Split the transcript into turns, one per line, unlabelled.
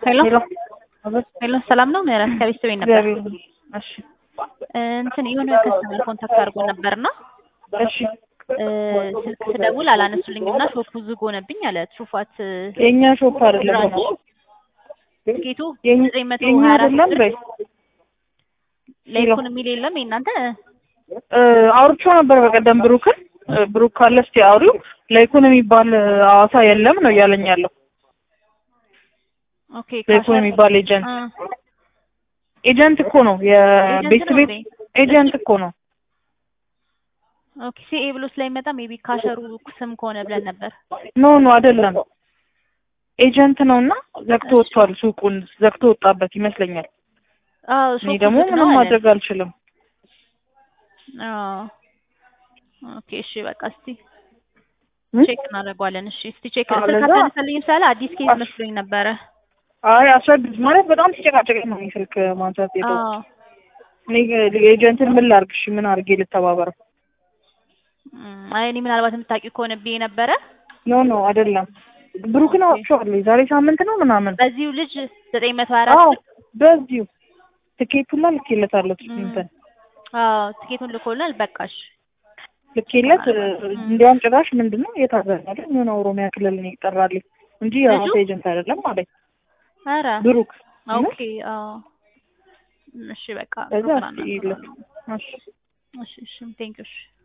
ሄሎ
ሄሎ አቤት።
ሄሎ ሰላም ነው ምህረት ከቤተሰቤ ነበር
እግዚአብሔር ይመስገን። እሺ
እንትን የሆነ ከስተመር ኮንታክት አድርጎ ነበርና
እሺ
ስልክ ስደውል አላነሱልኝም እና ሾፑ ዝግ ሆነብኝ አለ ትሩፋት
የኛ ሾፕ አይደለም
ብራንች ትኬቱ
የኛ
ዘጠኝ መቶ
የኛ
ሀያ አራት
አይደለም
ብር
በይ
ላይኩን የሚል የለም የእናንተ
እ አውርቼው ነበር በቀደም ብሩክን እ ብሩክ ካለ እስኪ አውሪው ላይኩን የሚባል እ ሐዋሳ የለም ነው እያለኝ ያለው
ኦኬ
ላይኩን
ካሸር
የሚባል ኤጀንት
አ
ኤጀንት እኮ ነው
ኤጀንት
የቤት
ነው
ቤት
እንዴ?
ኤጀንት እኮ ነው
ኦኬ ሲኤ ብሎ ስለሚመጣ ሜቢ ካሸሩ ስም ከሆነ ብለን ነበር
ኖ ኖ አይደለም ኤጀንት ነውና ዘግቶ ወጥቷል ሱቁን ዘግቶ ወጣበት ይመስለኛል
አዎ
እኔ
ሾፑ
ደግሞ
ዝግ ነው
ምንም
አለ
ማድረግ አልችልም
አዎ ኦኬ እሺ በቃ እስቲ
እ?
ቼክ እናደርገዋለን እሺ እስቲ ቼክ
አዎ፣
ስልክ
ለዛ-
አታነሳልኝም ስላለ አዲስ ኬዝ
አስ-
መስሎኝ ነበረ
አይ አስረዱት ማለት በጣም ሲጨቃጨቀኝ ነው እኔ ስልክ ማንሳት የተውኩት
አዎ
እኔ ኤጀንትን ምን ላድርግ እሺ ምን አድርጌ ልተባበረው
እም፣ አይ እኔ ምናልባት የምታውቂው ከሆነ ብዬ ነበረ
ኖ ኖ አይደለም ብሩክን
ኦኬ።
አውጥቼዋለሁ የዛሬ ሳምንት ነው ምናምን
በዚሁ ልጅ ዘጠኝ መቶ ሀያ አራት
አዎ
ብር
በዚሁ ትኬቱላ ልኬለታለሁ
እም፣
እንትን
አዎ ትኬቱን ልኮልናል በቃሽ
ልኬለት እ፣
እም።
እንዲያውም ጭራሽ ምንድን ነው የታዘናለ የሆነ ኦሮሚያ ክልል ነው ይጠራልኝ እንጂ የራሴ
ልጁ?
ኤጀንት አይደለም ማለት
ኧረ
ብሩክ
ኦኬ አዎ እሺ በቃ
ከዛ
ፕሮግራም
እስኪ ይለት እሺ
እሺ እሺ ቴንኪው እሺ